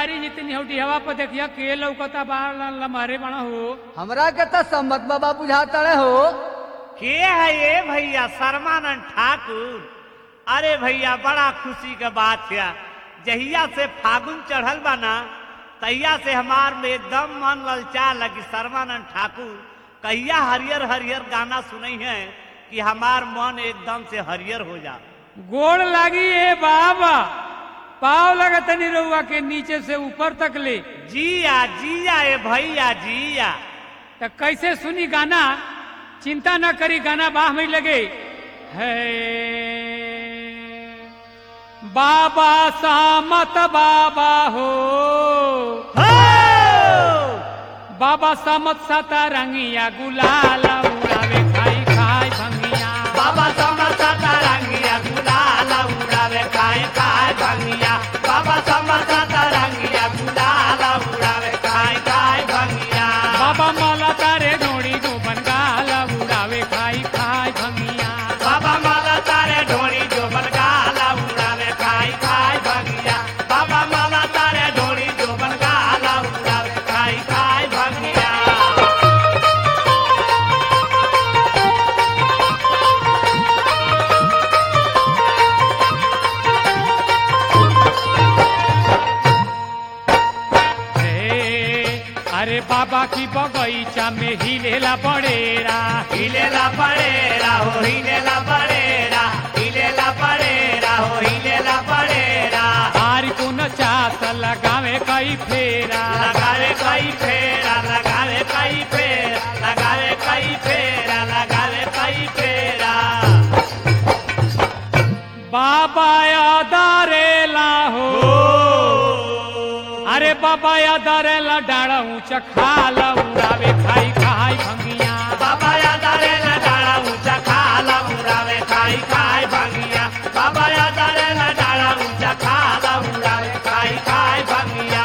भिखारी जितनी होटी हवा पर देखिया के लौकता बाहर लम्हारे बना हो हमरा के तो सम्मत बाबा बुझाता रहे हो के है ये भैया शर्मानंद ठाकुर अरे भैया बड़ा खुशी के बात है जहिया से फागुन चढ़ल बा ना तहिया से हमार में एकदम मन ललचा लगी शर्मानंद ठाकुर कहिया हरियर हरियर गाना सुनई है कि हमार मन एकदम से हरियर हो जा गोड़ लागी ए बाबा पाव लगत नहीं रहुआ के नीचे से ऊपर तक ले जिया जिया ए भैया जिया तो कैसे सुनी गाना चिंता न करी गाना बाह में लगे है बाबा सामत बाबा हो बाबा सामत साता रंगिया गुलाल उड़ावे खाई खाई भंगिया बाबा समसा तरंगिया गुलाल उड़ावे खाए खाए भंगिया बाबा समसा तरंगिया गुलाल उड़ावे खाए खाए भंगिया बाबा माला तारे डोड़ी जो बनगाल उड़ावे खाई खाई भंगिया बाबा माला तारे ढोड़ी जो बनगाल उड़ावे खाए खाए भंगिया बाबा माला तारे ढोड़ी जो बनगाल उड़ावे खाए खाए भंगिया हे, अरे बाबा की बगीचा में हिलेला बड़ेरा हिलेला पड़ेरा हो हिलेला पड़ेरा हिलेला पड़ेरा हो हिलेला पड़ेरा हारी को न चास लगावे कई फेरा लगावे कई फेरा लगावे कई फेरा लगावे कई फेरा लगावे कई फेरा बाबा यादारेला हो अरे बाबा यादारेला डाड़ा ऊंचा खाला उड़ावे खाई खाई भंगिया बाबा यादारे न डाला ऊंचा खाला उड़ावे खाई खाई भंगिया बाबा यादारे न डाला ऊंचा खाला उड़ावे खाई खाई भंगिया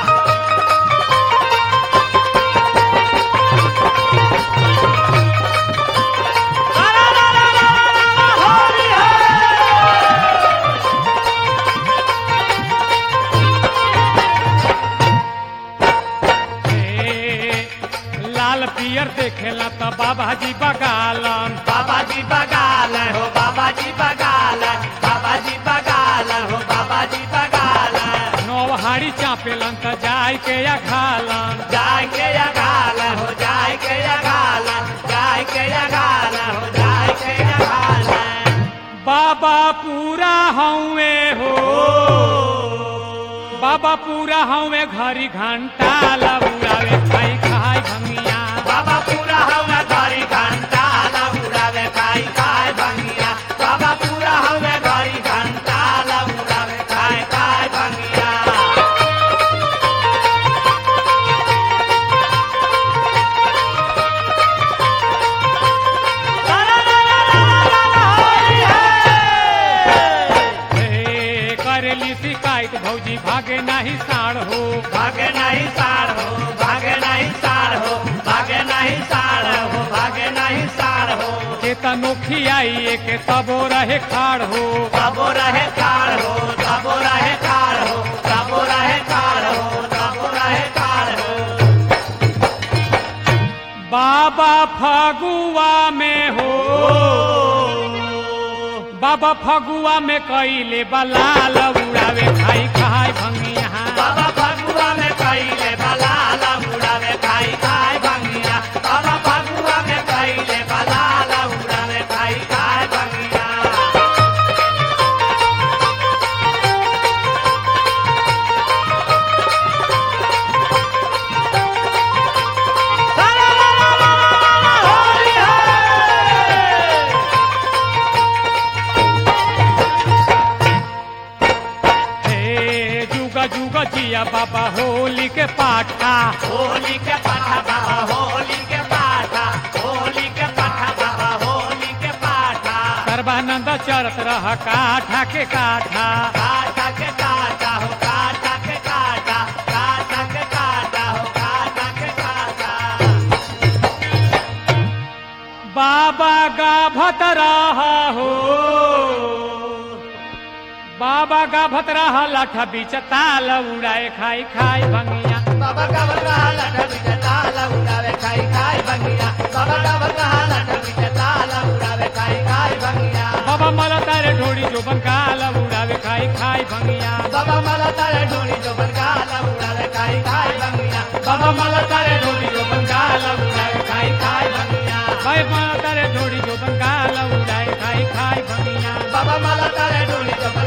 हे, लाल पियर देखेला तो बाबा जी बगालन बाबा जी बगाल हो बाबा जी बगाल बाबा जी बगाल हो बाबा जी बगाल नौहाड़ी चापेलन तो जाय के या खालन जाय के अगाल हो जाय के अगाल जाय के अगाल हो जाय के अगाल बाबा पूरा हवे हो बाबा पूरा हवे घरी घंटा लउड़ावे खाई खाई भंगिया बाबा पूरा हवे घरी घंटा ला उड़ावे खाई खाई भंगिया बाबा पूरा हवे घरी घंटा ला उड़ावे खाई खाई भंगिया हे करेली शिकायत भौजी भागे नाही साड़ हो भागे नहीं साड़ हो भागे नहीं साड़ हो भागे नहीं साड़ हो भागे नहीं साड़ हो चेता नोखी आई के तबो रहे खाड़ हो तबो रहे कार हो तबो रहे कार हो तबो रहे कार हो तबो रहे कार हो बाबा फगुआ में हो बाबा फगुआ में कैले बलाल उड़ावे खाई खाई भंगिया बाबा फगुआ में कैले बलाला उड़ावे खाई खाई भंगिया बाबा फगुआ में कैले बलाला उड़ावे खाई खाई भंगिया हे जुगा जुगा जिया बाबा होली के पाठा होली के पाठा बाबा होली के पाठा होली के पाठा बाबा होली के पाठा सर्वानंद चरत रह काठा के काठा काटा के काटा हो काटा के काटा काटा के काटा हो काटा के काटा बाबा गाभत रहा हो बाबा का भतरा लाठा बीच ताल उड़ाए खाई खाई भंगिया बाबा का बता लटा बिचा ताला उड़ावे खाई खाई भंगिया बाबा का बता लटा बिचा ताला उड़ावे खाई खाई भंगिया बाबा मला तारे ढोड़ी जो बंगाल उड़ावे खाई खाई भंगिया बाबा मला तारे ढोली जो बरगाला उड़ावे खाई खाई भंगिया बाबा मला तारे ढोड़ी जो बंगाल उड़ावे खाई खाई भंगिया भाई मला तारे ढोड़ी जो बंगाल उड़ाए खाई खाई भंगिया बाबा मला तारे ढोली जो